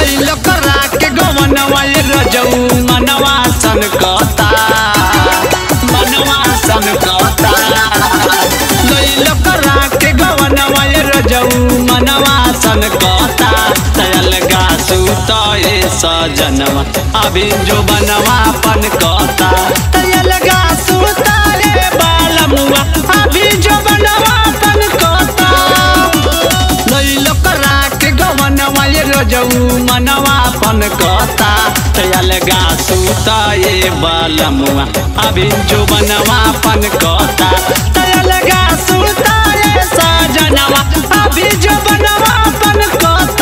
लैल करा के गवनवा ये रजऊ मनवा सन कता मनवा सन कता लैल करा के गवनवा ये रजऊ मनवा सन कता तयल गा सूत ए सजनवा अभी जो बनवा पन कता तयल गा सूत ए बालमुआ अभी जो बनवा पन कता लैल करा के गवनवा ये रजऊ मनवा पन कता तयल गा सूत ए बालमुआ अभी जो बनवा पन कता तयल गा सूत ए सजनवा अभी जो बनवा पन कता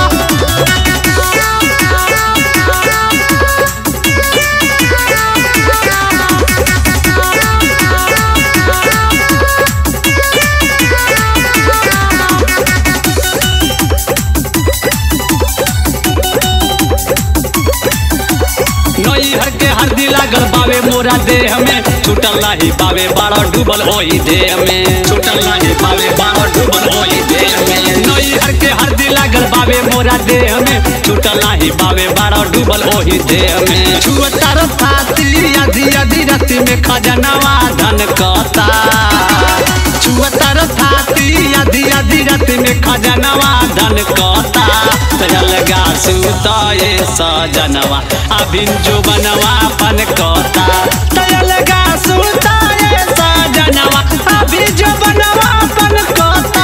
नैहर के हरदी लागल बावे मोरा देह में छूटल नाही बावे बाड़ा डूबल ओही देह में छूटल नाही बावे बाड़ा डूबल ओही देह में नैहर के हरदी लागल बावे मोरा देह में छूटल नाही बावे बाड़ा डूबल ओही देह में छुअतार थाती आधी आधी राती में खजनवा धन कता छुअतार थाती आधी आधी राती में खजनवा धन कता तजल गा सूत ए सजनवा अभिन जो बनवा पन कता तजल गा सूत ए सजनवा अभी जो बनवा पन कता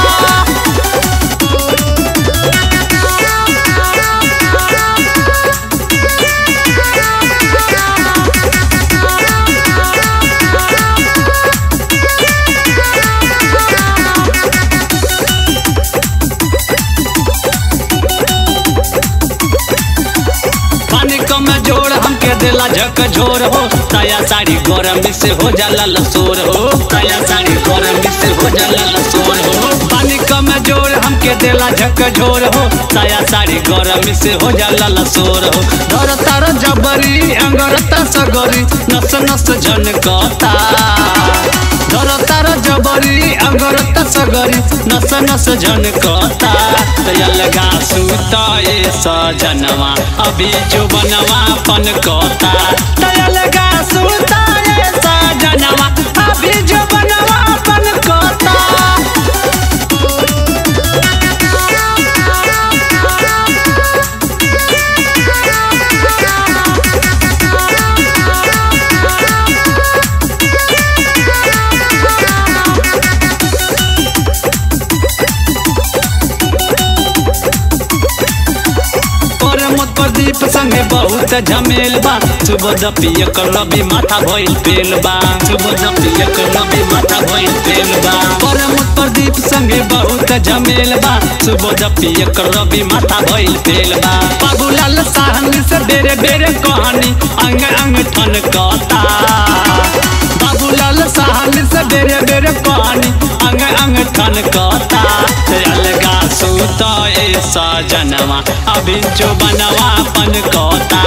पानी कम जोड़ हमके देला झक झोर हो साया साड़ी गरम से हो जाला लसोर हो साया साड़ी गरम से हो जाला लसोर हो पानी कम जोड़ हमके देला झक झोर हो साया साड़ी गरम से हो जाला लसोर हो धर तार जबरी अंगरता सगरी नस नस झनकता धर तार जबरी अंगरता सगरी नस नस झनकता तयल गा सूत ए सजनवा अभी जो बनवा पन कता तयल गा सूत ए सजनवा अभी जो बनवा पन कता और मत प्रदीप संगे बहुत झमेल बा सुबह दपिय कर लबी माथा भइल पेल बा सुबह दपिय कर लबी माथा भइल पेल बा और मत प्रदीप संगे बहुत झमेल बा सुबह दपिय कर लबी माथा भइल पेल बा बाबूलाल साहनी से बेरे बेरे कहानी अंग अंग ठन कता बाबूलाल साहनी से बेरे बेरे कहानी अंग अंग ठन कता अलगा सूत ए सजनवा अभी जो बनवा पन कता